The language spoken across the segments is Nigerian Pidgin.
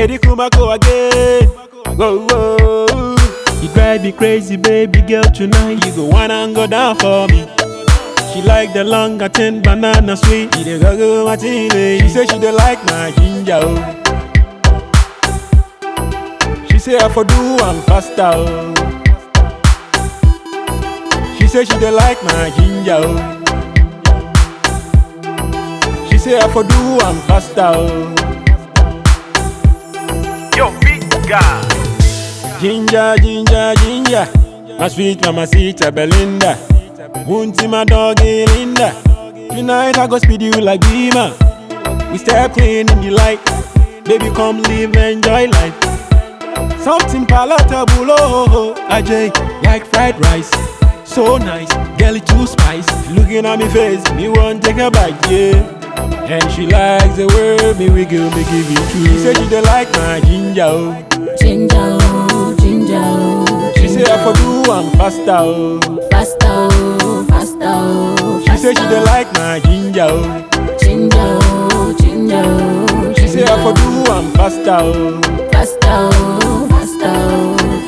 Lady Kumako again. Whoa, whoa. You drive me crazy, baby girl, tonight. You go wanna and go down for me. She like the long ten banana sweet. She dey go go martini. She say she dey like my ginger. Oh. She say I for do am faster. Oh. She say she dey like my ginger. Oh. She say I for do am faster. Oh. Yo, big guy. Ginger, ginger, ginger. My sweet mamacita Belinda. Wunty my doggy Linda. Tonight I go speed you like Beamer. We step clean in the light. Baby, come live, enjoy life. Something palatable, oh, oh, oh. Ajay, like fried rice. So nice, girl, it too spice. Looking at me face, me want take a bite, yeah. And she likes the way me wiggle, me give it to She say she dey like my ginger, oh. Ginger, oh, ginger, oh, She say I for do am faster, oh. faster, oh, faster, oh, She say she dey like my ginger, oh. ginger, oh, ginger, oh, She say I for do am faster, oh. faster, oh, faster, oh,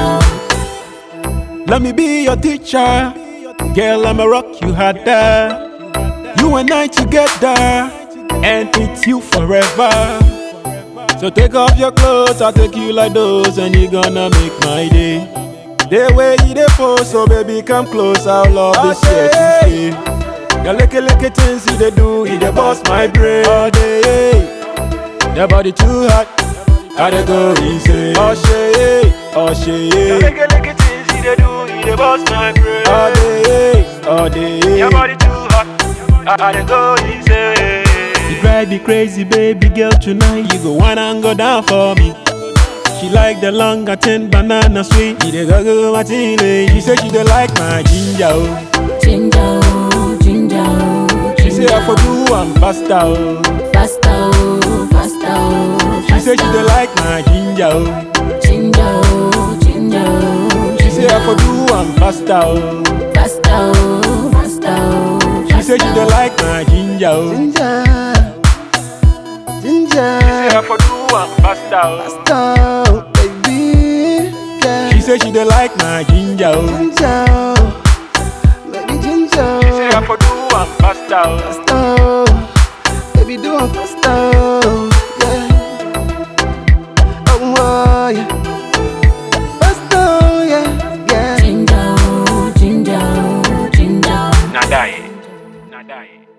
faster. Let me be your teacher, girl. I'ma rock you harder. You and I together, and it's you forever. So take off your clothes, I'll take you like those, and you gonna make my day. The way you dey pose, so baby come close, I'll love this here to stay. Your licky licky things you dey do, you dey bust my brain all day. Your body too hot, I dey go insane. Oh shit, oh shit. Lick lick things you dey do, you dey bust my brain. All day, all day. Your body too hot, I, I dey go insane. You drive me crazy, baby girl, tonight. You go wanna and go down for me. She like the long ten banana sweet. She dey go go martini. She say she dey like my ginger. Oh. Ginger, oh, ginger, oh, She say I for do am faster. Oh. faster, oh, faster, oh, She say she dey like my ginger. Oh. ginger, oh, ginger, oh, She say I for do am faster. Oh. faster, oh, faster, oh, She say she dey like my ginger. Oh. Ginger, ginger, Say I for do am faster. oh. stop, baby, girl. She say she dey like my ginger. Oh. Ginger, baby ginger, Say I for do am faster. oh. stop, baby do it faster, yeah. Oh, oh, yeah, faster, yeah, yeah. ginger, oh, ginger, oh, ginger. Nadaye. Nadaye.